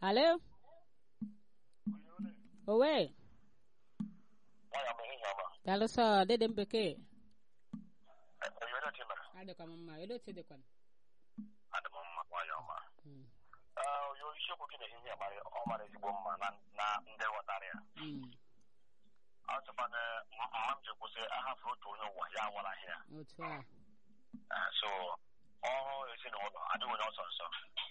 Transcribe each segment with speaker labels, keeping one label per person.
Speaker 1: Alo? Owe?
Speaker 2: Nwanyị ama ihe ọma.
Speaker 1: Daalụ sọ dede m bekee.
Speaker 2: Onye onye timere.
Speaker 1: Adịkwa m mma, elee otu dịkwa?
Speaker 2: Adị m mma nwanyị ọma.
Speaker 1: Mm.
Speaker 2: Ee, onye isiokwu gị na-ehihie ya mara ọ mara ezigbo mma na na ndị ghọtara ya.
Speaker 1: Mm.
Speaker 2: Ọ sịkwa na mma m ji kwụsị ahafụ otu onye ụwa ya awaraghị ya.
Speaker 1: Otu a.
Speaker 2: Ee, so ọrụ ezinụlọ adịghị onye ọsọ nsọ.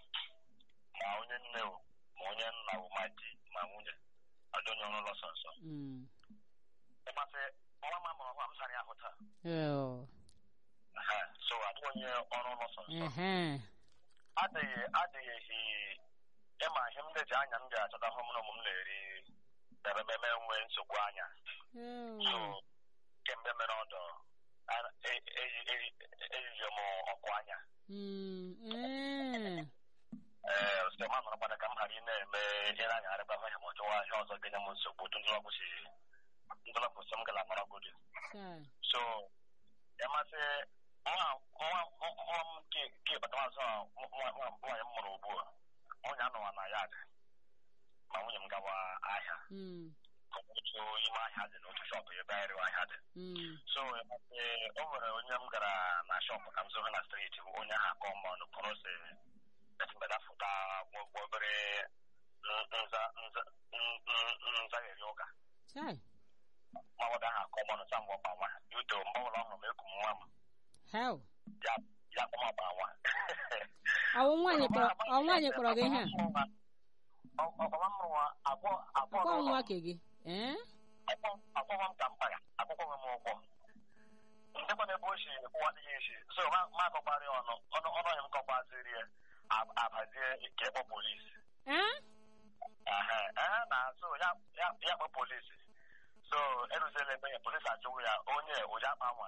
Speaker 2: Ma onye nne o, ma onye nna o, ma di, ma nwunye. Adị onye ọrụ ọsọ nsọ.
Speaker 1: Mm.
Speaker 2: Ịmasị nwa m amụrụ ọhụrụ m sara ya ahụ taa.
Speaker 1: Oh.
Speaker 2: Ehe, so adịghị onye ọrụ ọsọ nsọ.
Speaker 1: Ehe.
Speaker 2: adịghị adịghị ịma ihe m na-eji anya m ga-achọta hụ m na ụmụ m na-eri ememe nwee nsogbu anya so
Speaker 1: Oh.
Speaker 2: kemgbe mere ọdọ a- e- eyi- eyi- eyiri m ọkụ anya
Speaker 1: Mm. Eh.
Speaker 2: ee site ma nọrọkwana ka m ghara ị na-eme ihe na anyagharịba hụ ya ma ọ chọwa ihe ọzọ ga-enye m nsogbu otu ndụlọbụsi ndụlọbụsi m gara nọrọgodi
Speaker 1: Chai.
Speaker 2: so ịmasị nwa nwa nwa m ke batamazụ nwaanyị m mụrụ ugbu a nwunye anọwa na ya dị ma nwunye m gawa ahịa
Speaker 1: Mm.
Speaker 2: otu ime ahịa dị n'otu shọpụ ebe anyị rewa ahịa dị
Speaker 1: Mm.
Speaker 2: so ịmasị o nwere onye m gara na shọpụ ka m zụrụ na striti onye ahụ akọ mma ọnụ pụrụ si etibedafụta obere nza nza nzagheri ụka
Speaker 1: Chai.
Speaker 2: mawada ahụ akọ mma ọnụ sa mgbe ọkpa nwa yuto mgbe ọbụla ọ hụrụ m eku m nwa m
Speaker 1: How?
Speaker 2: ya ya kpọm ọkpa nwa
Speaker 1: Ọwụ nwaanyị kpọrọ ọ nwaanyị kpọrọ gị ihe a?
Speaker 2: ọkpama m nwa agwọ agwọ
Speaker 1: Ọkwa
Speaker 2: n'ụlọ
Speaker 1: nwa ke gị? Eh?
Speaker 2: akwụkwọ m ka mkpa ya akwụkwọ m ụgwọ ndekwa na ebe o si kwụwa adịghị esi so ma ma akọkwarị ọnụ ọnụ ọnụ onye m kọkwaziri ya ab- abazie nke kpọ polisi
Speaker 1: Eh?
Speaker 2: ehe ehe na so ya ya ya kpọ polisi so eruziela ebe ya polisi achụwụ ya onye ụja akpa nwa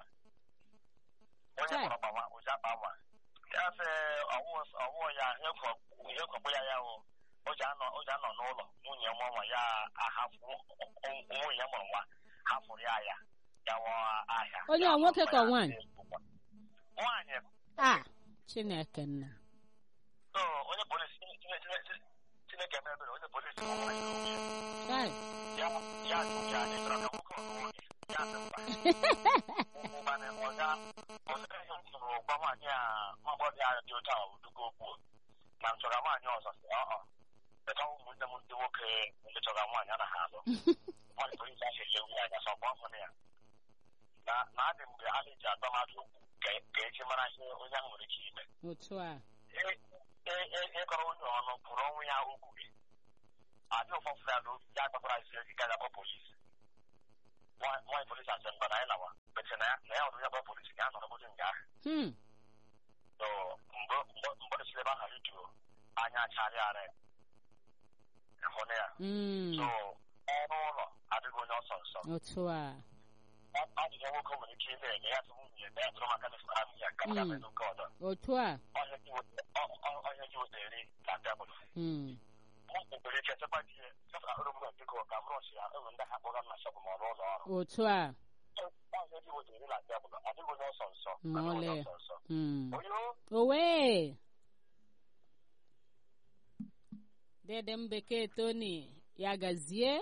Speaker 2: onye
Speaker 1: Chai.
Speaker 2: kpọrọ kpawa ụja akpa nwa ya sị ọwụ ọwụ ya ihe kwọ- ihe kwọkpụ ya ya o o ji anọ o ji anọ n'ụlọ nwunye nwa nwa ya ahafụ nwunye ya mụrụ nwa hafụrụ ya ya gawa ahịa
Speaker 1: Onye ọ nwoke ka ọ nwaanyị?
Speaker 2: nwaanyị
Speaker 1: Ah. Chineke nna.
Speaker 2: so onye polisi Chineke- Chineke- Chineke mere ebere onye polisi bụ nwaanyị nwunye
Speaker 1: Chai.
Speaker 2: ya ya jụ ya anyị chọrọ ka nwoke ọzọ nwunye ya sị mba ụmụnne ọga ọsịrị ihe m kwuru gwa nwaanyị a nwa agbọghọ ya dị otu a dugo okwu na m chọrọ nwaanyị ọzọ sị ọ beta ụmụnne m ndị nwoke ndị chọrọ nwaanyị anaghị alụ nwaanyị polisi ahụ elewu ya anya sọgbọ ọhụrụ ya na na adị mgbe a na-eji atọ mmadụ okwu ka ka eji mara ihe onye ahụ nwere ike ime
Speaker 1: Otu a.
Speaker 2: Ị- ị- ị- ịkọrọ onye ọnụ pụrụ ọnwụ ya okwu gị adị ụfọfụ ya n'obi ya gbakwara isi ezi gaga kpọ polisi Nwa- nwaanyị polisi asị mba na anyị lawa bete na ya na ya hụrụ ya kpọ polisi ga anọrọ bụdị nga ahụ
Speaker 1: Hmm.
Speaker 2: so mgbe mgbe mgbe si ebe ahụ rituo anya acharịarị ịhụ na ya
Speaker 1: Mm.
Speaker 2: so ọrụ ụlọ adịghị onye ọsọ nsọ
Speaker 1: Otu a.
Speaker 2: Ọ- ajụjụ nwoke nwere ike ime eme ya sị nwunye na ya tụrụ maka na fara ya ka m
Speaker 1: Mm.
Speaker 2: ga-eme n'oke ọdọ
Speaker 1: Otu a.
Speaker 2: onye ji weta- ọ- ọ- onye ji weta eri na tebụl
Speaker 1: Mm.
Speaker 2: mụ nwere ike chekwa di ya chekwa ọrụ m biko ka m rụsi ya enwe ndị ha kpọrọ m na shọpụ ma ọ rụọ ụlọ ọrụ
Speaker 1: Otu a.
Speaker 2: onye ji weta eri na tebụl adịghị onye ọsọ nsọ
Speaker 1: Ma
Speaker 2: adịghị onye
Speaker 1: ọlị.
Speaker 2: ọsọ nsọ
Speaker 1: Mm.
Speaker 2: onye
Speaker 1: Owe. Dede m bekee Tony ya gazie.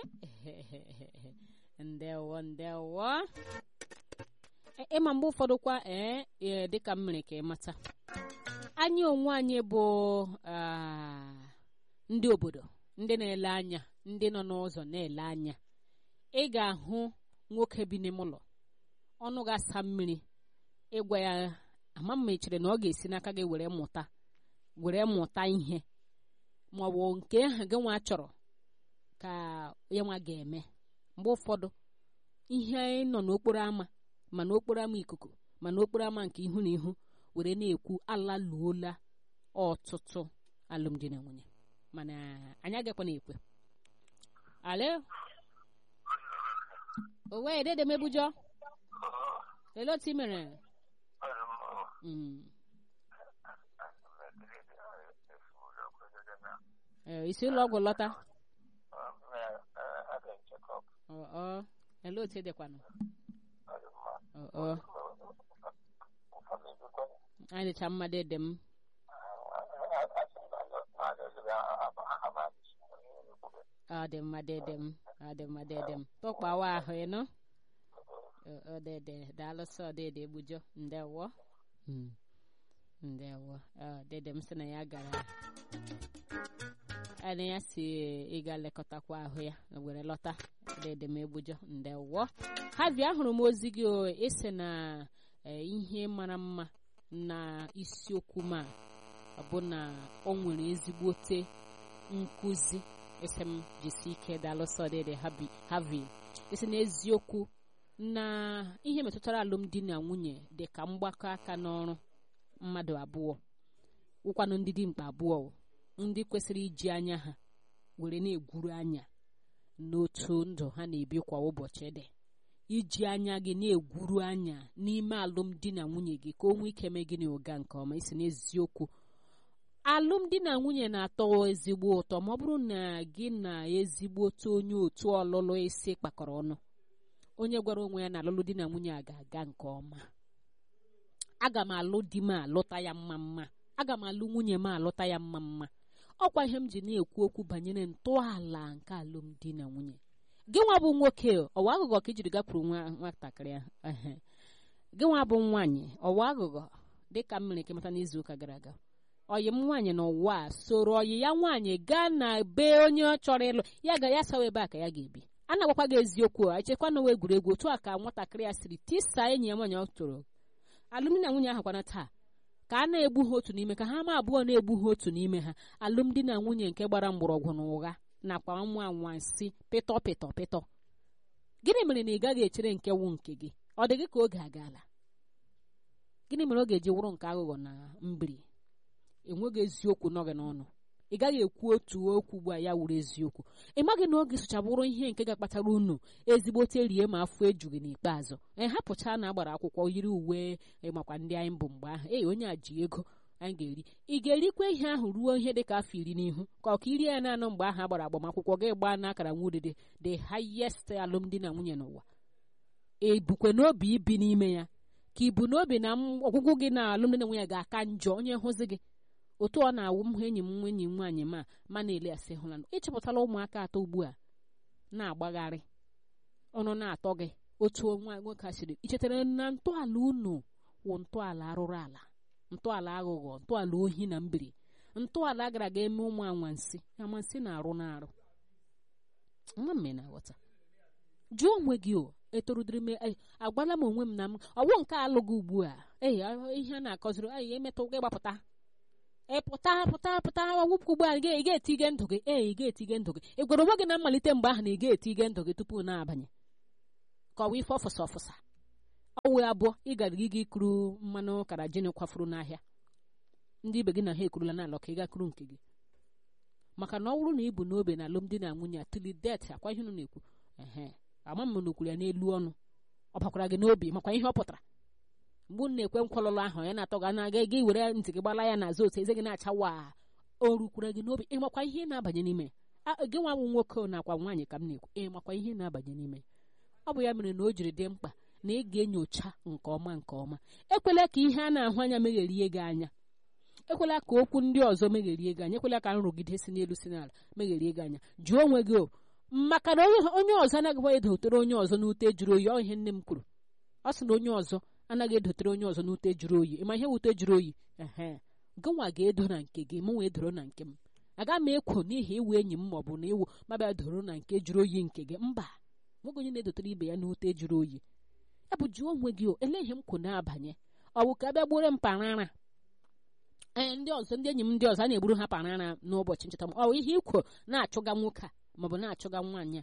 Speaker 1: Ndewo ndewo. E- Ịma mgbe ụfọdụ kwa ee ee, dịka m mere ka ị mata. Anyị onwe anyị bụ ah, ndị obodo ndị na-ele anya ndị nọ n'ụzọ na-ele anya. Ị ga-ahụ nwoke bi n'ime ụlọ ọnụ ga-asa mmiri ịgwa ya ama m echere na ọ ga-esi n'aka gị were mụta were mụta ihe ma ọ bụ nke ahụ gị nwa chọrọ ka ya nwa ga-eme mgbe ụfọdụ ihe anyị nọ n'okporo ámá ma n'okporo ámá ikuku ma n'okporo ámá nke ihu na ihu were na-ekwu alaluola ọtụtụ alụmdi na nwunye mana anyị agakwana ekwe ale owe dede mebujọ ele otu i mere Mm. Eh, isi ụlọ ọgwụ lọta ọ ọ ele otu edekwanụ ọ ọ anyị dịcha mma dede m ọ dị mma dede m ọ dị mma dede m tụkpawa ahụ ịnụ ọ dede daalụsọ dede egbujọ ndewo Mm. ndewo ọ dede m sị na ya gara ana ya si ịga lekọtakwa ahụ ya were lọta dede m egbujọ ndewo ha bịa ahụrụ m ozi gị o ịsị na eh, ihe mara mma na isiokwu ma bụ na o nwere ezigbote nkụzi isi m jisi ike dalụsọ dede habi havi isi n'eziokwu na ihe metụtara alụmdi na nwunye dị ka mgbakọ aka n'ọrụ mmadụ abụọ wụkwanụ ndị dimkpa abụọ o, ndị kwesịrị iji anya ha were na-egwuru anya n'otu ndụ ha na-ebi kwa ụbọchị dị iji anya gị na-egwuru anya n'ime alụmdi na nwunye gị ka o nwee ike mee gịnị ụga nke ọma isi n'eziokwu alụmdi na nwunye na-atọ ezigbo ụtọ ma ọ bụrụ na gị na ezigbote onye otu ọlụlụ isi kpakọrọ ọnụ onye gwara onwe ya na alụlụ di na nwunye a ga-aga nke ọma aga m alụ di m alụta ya mma mma aga m alụ nwunye m alụta ya mma mma ọkwa ihe m ji na-ekwu okwu banyere ntọala nke alụmdi na nwunye gị nwa bụ nwoke ọwa aghụghọ ka ijiri gakwuru nwa nwatakịrị ahụ ehe. gị nwa bụ nwaanyị ọwa aghụghọ dịka m mere ka mata n'izu ụka gara aga ọyị m nwaanyị n'ụwa a soro ọyị ya nwaanyị gaa na be onye ọ chọrọ ịlụ ya ga ya sawa ebe a ka ya ga-ebi a na-agwakwa gị eziokwu a echekwa na egwuregwu otu a ka nwatakịrị ya siri tisa enyi ya nwaanyị ọ tụrụ alụmdi na nwunye ahụ kwana taa ka a na-egbu ha otu n'ime ka ha ma abụọ na-egbu ha otu n'ime ha alụmdi na nwunye nke gbara mgbọrọgwụ na ụgha nakwa nwa anwansi pịtọ pịtọ pịtọ gịnị mere na ị gaghị echere nke wụ nke gị ọ dị gị ka oge agaala gịnị mere ọ ga-eji wụrụ nke aghụghọ na mbiri enweghị eziokwu nọ gị n'ọnụ ị gaghị ekwu otu okwu ugbu a ya wuru eziokwu ị maghị na oge sụchabụrụ ihe nke ga-akpatara unu ezigbote rie ma afọ ejughị n'ikpeazụ e hapụcha na agbara akwụkwọ yiri uwe makwa ndị anyị bụ mgbe ahụ ee onye a ji ego anyị ga-eri ị ga-erikwa ihe ahụ ruo ihe dị ka afọ iri n'ihu ka ọ ka irie ya naanị mgbe ahụ agbara agbamakwụkwọ gị gbaa n'akara nwudede the highest alụmdi na nwunye n'ụwa ebukwe n'obi ibi n'ime ya ka ibu n'obi na m- ọgwụgwụ gị na alụmdi na nwunye ga-aka njọ onye hụzi gị otu ọ na-awụ m hụ enyi m nwa enyi m nwaanyị ma ma na-ele asị hụla ịchọpụtala ụmụaka atọ ugbu a na-agbagharị ọnụ na-atọ gị otu nwa nwoke a siri ichetara na ntọala unu wụ ntọala arụrụ ala ntọala aghụghọ ntọala ohi na mbiri ntọala gara aga eme ụmụ anwansi anwansi na-arụ na-arụ nwa mme na-aghọta jụọ onwe gị o etorudiri m eh, agwala m onwe m na m ọwụ nke alụghị ugbu a ee ihe a na-akọziri anyị emetụ gị gbapụta ị pụta pụta pụta wụpụ ugbu a ị ga-etige ndụ gị ee ị ga-etige ndụ gị ị gwara onwe gị na mmalite mgbe ahụ na ị ga-etige ndụ gị tupu na-abanye ka ọ wụ ife ọfụsa ọfụsa ọwụ abụọ ị gara gị ikuru mmanụ kara jin kwafuru n'ahịa ndị ibe gị na ha ekurula n'ala ka ị gakuru nke gị maka na ọ bụrụ na ị bụ n'obe na alụmdi na nwunye a tili det akwa ihe unu na-ekwu ehe ama m na okwuru ya n'elu ọnụ ọ bakwara gị n'obi makwa ihe ọ pụtara mgbe unu na-ekwe nkwalụlụ ahụ ya na-atọ gị anaga gị were ntị gị gbala ya n'azụ otu eze gị na-acha wa o rukwara gị n'obi ịmakwa ihe na-abanye n'ime ya A- gị nwa bụ nwoke nakwa nwaanyị ka m na-ekwu ịmakwa ihe na-abanye n'ime ya ọ bụ ya mere na o jiri dị mkpa na ị ga-enyocha nke ọma nke ọma ekwela ka ihe a na-ahụ anya megherie gị anya ekwela ka okwu ndị ọzọ megherie gị anya ekwela ka nrụgide si n'elu si n'ala megherie gị anya jụọ onwe gị o maka na onye onye ọzọ anaghịkwa edotere onye ọzọ n'ute jụrụ oyi ọ ihe nne m kwuru ọ sị na onye ọzọ anaghị edotere onye ọzọ n'ute jụrụ oyi ịma ihe wute jụrụ oyi ehe gịnwa ga-edo na nke gị mụ wee doro na nke m aga m ekwo n'ihi iwu enyi m maọbụ na iwu mabịa doro na nke jụrụ oyi nke gị mba nwoke onye na-edotere ibe ya n'ute jụrụ oyi ya bụ jụọ onwe gị o ele ihe m kwụ na-abanye ọ bụ ka bịa gbure m parara ee ndị ọzọ ndị enyi m ndị ọzọ a na-egburu ha parara n'ụbọchị ncheta m ọ bụ ihe ikwo na-achụga nwoke a maọbụ na-achụga nwaanyị a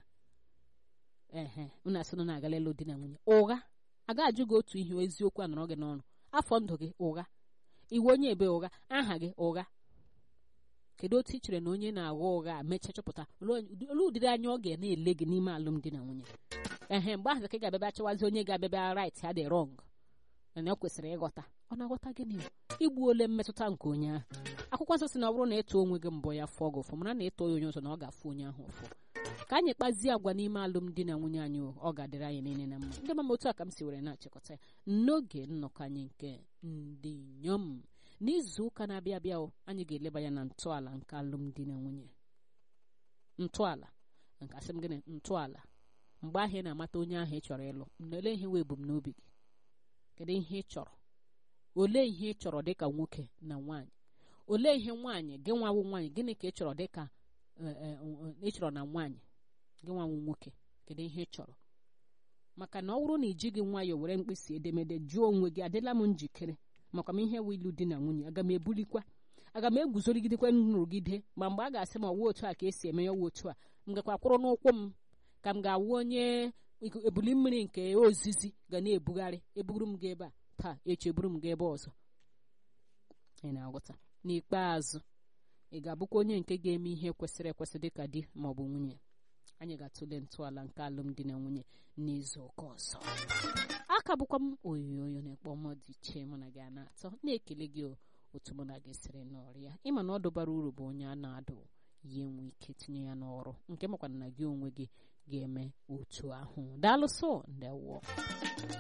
Speaker 1: ehe unu asị na na-agala elu di na nwunye ụgha a ga-ajụ gị otu ihe eziokwu a nọrọ gị n'ọnụ afọ ndụ gị ụgha iwe onye ebe ụgha aha gị ụgha kedu otu ị chere na onye na-agha ụgha a mechaa chọpụta olee ụdịrị anya ọ ga na-ele gị n'ime alụmdi na nwunye ehe mgbe ahụ ka ị ga-abịaba chọwazi onye ga-abịaba right ha dị wrong na ọ kwesịrị ịghọta ọ na-aghọta gịnị igbu ole mmetụta nke onye ahụ akwụkwọ nsọ si na ọ bụrụ na ịtụ onwe gị mbọ ya fụọ gị ụfụ mara na ịtụ ya onye ọzọ na ọ ga-afụ onye ahụ ụfụ ka anyị kpazie agwa n'ime alụmdi na nwunye anyị ọ ga-adịrị anyị niile na mma ndị mama otu a ka m si were na-achịkọta ya n'oge nnọkọ anyị nke ndị inyom n'izu ụka na-abịa abịa o, anyị ga-eleba ya na ntọala nke alụmdi na nwunye ntọala nke asị m gịnị ntọala mgbe ahụ ị na-amata onye ahụ ị chọrọ ịlụ olee ihe wee ebumnobi gị kedu ihe ị chọrọ olee ihe ị chọrọ dịka nwoke na nwaanyị olee ihe nwaanyị gị nwawu nwaanyị gịnị ka ị chọrọ dịka ị chọrọ na nwaanyị gị nwawu nwoke kedu ihe ị chọrọ maka na ọ bụrụ na ị jighị nwayọọ were mkpịsị edemede jụọ onwe gị adịla m njikere maka m ihe wụ ilu di na nwunye aga m ebulikwa aga m eguzorigidekwa nrụgide ma mgbe a ga-asị m ọwụ otu a ka esi eme ya ọwụ otu a m gakwa kwụrụ n'ụkwụ m ka m ga-awụ onye ebuli mmiri nke ozizi ga na-ebugharị eburu m gị ebe a taa echi eburu m gị ebe ọzọ ị na-aghọta n'ikpeazụ ị ga-abụkwa onye nke ga-eme ihe kwesịrị ekwesị dịka di ma ọ bụ nwunye anyị ga-atụle ntọala nke alụmdi na nwunye n'izu ụka ọzọ aka bụkwa m oyoyo na-ekpọ m dị iche mụ na gị a na-atọ na-ekele gị otu mụ na gị siri n'ọrịa ịma na ọ dụbara uru bụ onye a na-adụ ya enwe ike tinye ya n'ọrụ nke makwana na gị onwe gị ga-eme otu ahụ daalụsọ ndewọ